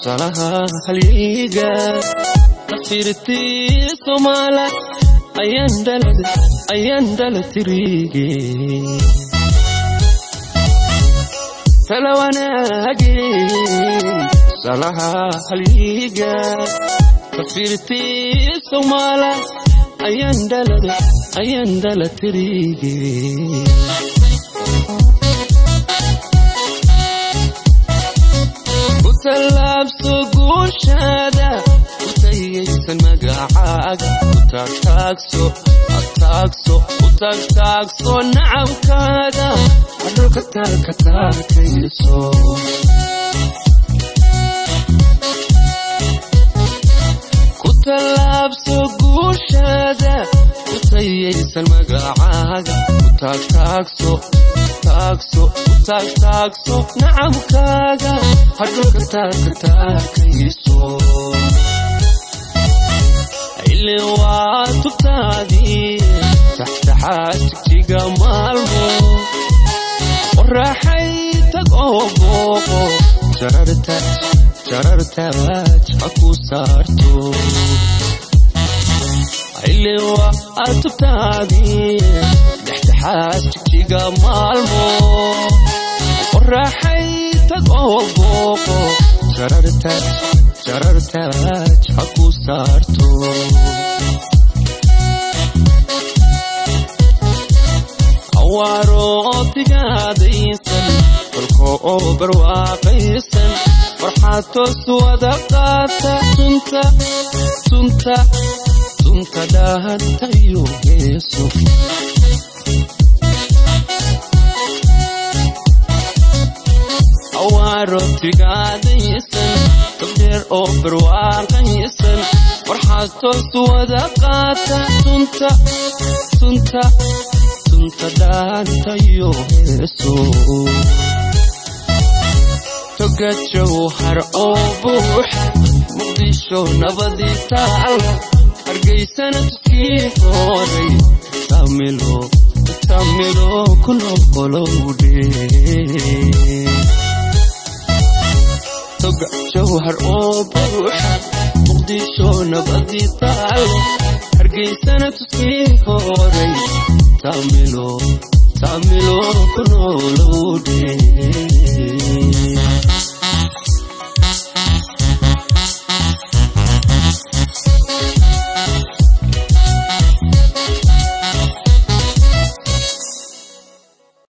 salaha halyiga tafirtii somaala ayaan dhala tirige tala wanaage salaha halyiga tafirtii somaala ayaan dhala tirige kutallaabso guushaada utayaysan magacaaga utagtaagso ataagso utagtaagso nacabkaaga adholka taaka taakayso kutallaabso guushaada utayaysan magacaaga utagtaagso taagso utagtaagso nacabkaaga hadholka taaka taakayso ile waa tubtaadii taxtaxaad jigjiga maalmo qoraaxay tag oo booqo jarartaaj ha ku saarto ile waa tubtaadii dhextaxaad jigjiga maalmo qoraaxay tag oo booqo jarartaaj jarartaaj ha ku saarto awaarootigaadaysan kolko oo barwaaqaysan farxaad toos wada qaata tunta tunta tunta dhahantayo geeso awaarotigaadaysan togdheer oo barwaaqaysan farxaad toos wada qaata tunta tunta tunta dhaantayo heeso toga jawhar oo buuxa muqdisho nabadii taala hargaysana tuskii horay tamilo tamilo ku noqolowdhe toga jawhar oo buuxa muqdisho nabadii taalo hargaysana tuskii horay tamilo tamilo ku nool